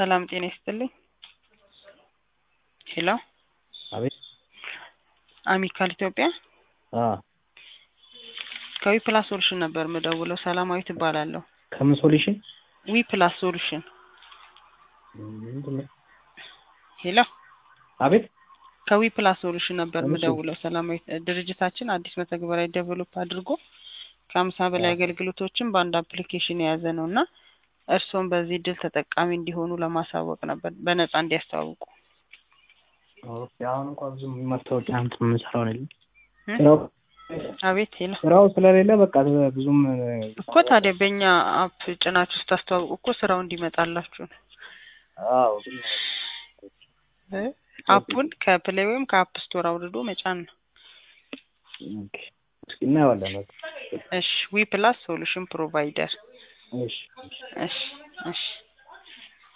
ሰላም ጤና ይስጥልኝ። ሄሎ አቤት አሚካል ኢትዮጵያ አ ከዊ ፕላስ ሶሉሽን ነበር የምደውለው። ሰላማዊት እባላለሁ። ከምን ሶሉሽን ዊ ፕላስ ሶሉሽን ምንድን ነው? ሄሎ አቤት ከዊ ፕላስ ሶሉሽን ነበር እሺ። የምደውለው። ሰላማዊት ድርጅታችን አዲስ መተግበሪያ ዴቨሎፕ አድርጎ ከሀምሳ በላይ አ አገልግሎቶችን በአንድ አፕሊኬሽን የያዘ ነው እና እርስዎም በዚህ እድል ተጠቃሚ እንዲሆኑ ለማሳወቅ ነበር በነፃ እንዲያስተዋውቁ ኦኬ። አሁን እንኳን ብዙም ማስታወቂያ እንትን የምንሰራው ነው እ? ስራው አቤት ሄሎ ስራው ስለሌለ በቃ ብዙም እኮ ታዲያ በእኛ አፕ ጭናችሁ ስታስተዋውቁ እኮ ስራው እንዲመጣላችሁ ነው አዎ እ? አፑን ከፕሌይ ወይም ከአፕ ስቶር አውርዶ መጫን ነው። ኦኬ። እስኪ እናየዋለን። በቃ እሺ ዊ ፕላስ ሶሉሽን ፕሮቫይደር እሺ እሺ እሺ እሺ